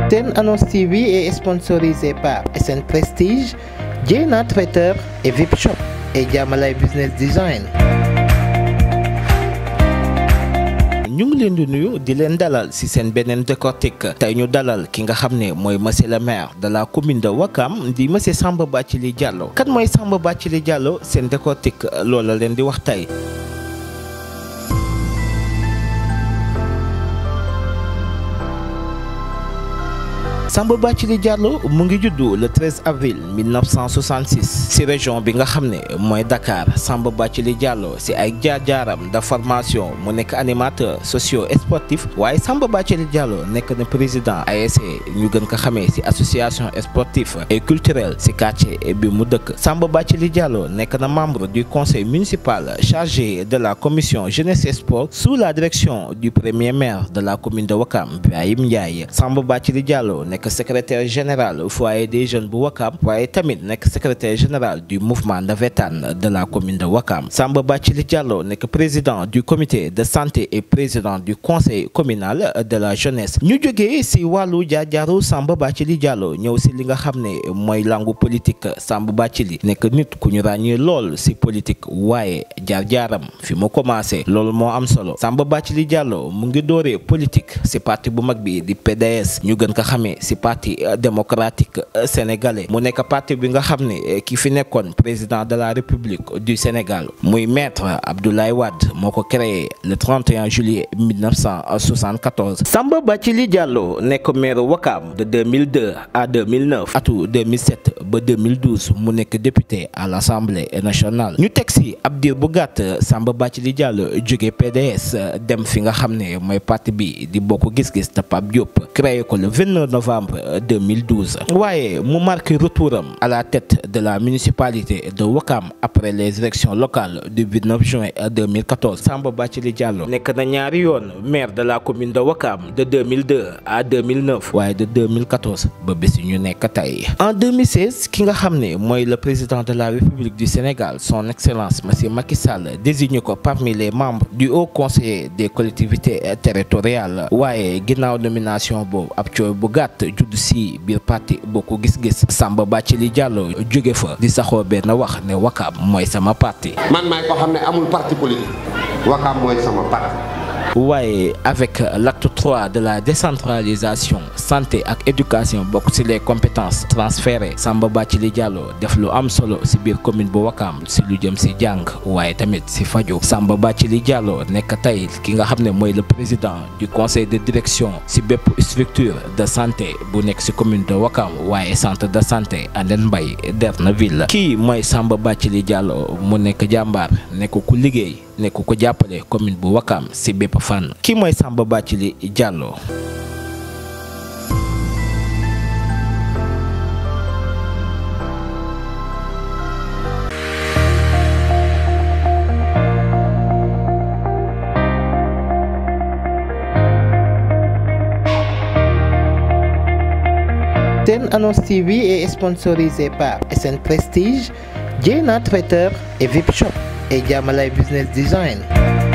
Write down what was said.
Ten Annonce TV est sponsorisé par SN Prestige, Jena Traiteur et VIP Shop et Jamalay Business Design. ñu ngi leen di nuyu di leen dalal ci seen beneen décortique tey ñu dalal ki nga xam ne mooy monsieur le maire de la commune de Ouakam di monsieur Samba Bathily Diallo kan mooy Samba Bathily Diallo seen décortique loola leen di wax tey. Samba Bathily Diallo mu ngi juddu le 13 avril 1966 ci région bi nga xam ne mooy Dakar Samba Bathily Diallo ci ay jaar-jaaram de formation mu nekk animateur socio sportif waaye Samba Bathily Diallo nekk na président ASC ñu gën ko xamee ci association sportive et culturelle ci quartier bi mu dëkk Samba Bathily Diallo nekk na membre du conseil municipal chargé de la commission jeunesse et sport sous la direction du premier maire de la commune de Ouakam Ibrahim Ndiaye Samba Bathily Diallo nekk secrétaire général foyer des jeunes bu Ouakam waaye tamit nekk secrétaire général du mouvement navétane de la commune de Ouakam Samba Bathily Diallo nekk président du comité de santé et président du conseil communal de la jeunesse ñu jógee ci wàllu jaar-jaaru Samba Bathily Diallo ñëw ci li nga xam ne mooy langu politique Samba Bathily nekk nit ku ñu ràññee lool ci politique waaye jaar-jaaram fi mu commencé loolu moo am solo Samba Bathily Diallo mu ngi dooree politique ci parti bu mag bi di PDS ñu gën ko xamee ci parti démocratique sénégalais mu nekk parti bi nga xam ne ki fi nekkoon président de la république du Sénégal muy maître Abdoulaye Wade moo ko créé le 31 juillet 1974 Samba Bathily Diallo nekk maire Ouakam de 2002 à 2009 atu 2007 ba 2012 mu nekk député à l'Assemblée nationale ñu teg ci ab diir bu gàtt Samba Bathily Diallo jóge PDS dem fi nga xam ne mooy parti bi di bokk gis-gis te Pape Diop créé ko le 29 novembre 2012 waaye mu marqué retouram à la tête de la municipalité de Ouakam après les élections locales du 29 juin 2014 Samba Bathily Diallo nekk na ñaari yoon maire de la commune de Ouakam de 2002 à 2009 waaye de 2014 ba bés ñu nekk tey en 2016 ki nga xam ne mooy le président de la République du Sénégal son excellence monsieur Macky Sall désigné ko parmi les membres du haut conseil des collectivités territoriales waaye ginnaaw nomination boobu ab coow bu gàtt judd si biir parti bokk gis-gis Samba Bathily Diallo jóge fa di saxoo benn wax ne Ouakam mooy sama parti. man maay ko xam ne amul parti politique Ouakam mooy sama parti. waaye avec l'acte 3 de la décentralisation santé ak éducation bokk ci les compétences transférées Samba Bathily Diallo def lu am solo ci biir commune bu Ouakam ci lu jëm ci jàng waaye tamit ci faju Samba Bathily Diallo nekk tey ki nga xam ne mooy le président du conseil de direction ci bépp structure de santé bu nekk ci commune de Ouakam waaye centre de santé Andène Mbaye Derneville kii mooy Samba Bathily Diallo mu nekk jàmbaar nekk ku liggéey nekk ko jàppale commune bu Ouakam ci bépp fànn kii mooy Samba Bathily Diallo Ten Annonce TV est sponsorisé par SN Prestige, Jena Traiteur et VIP Shop et Jamalay Business Design.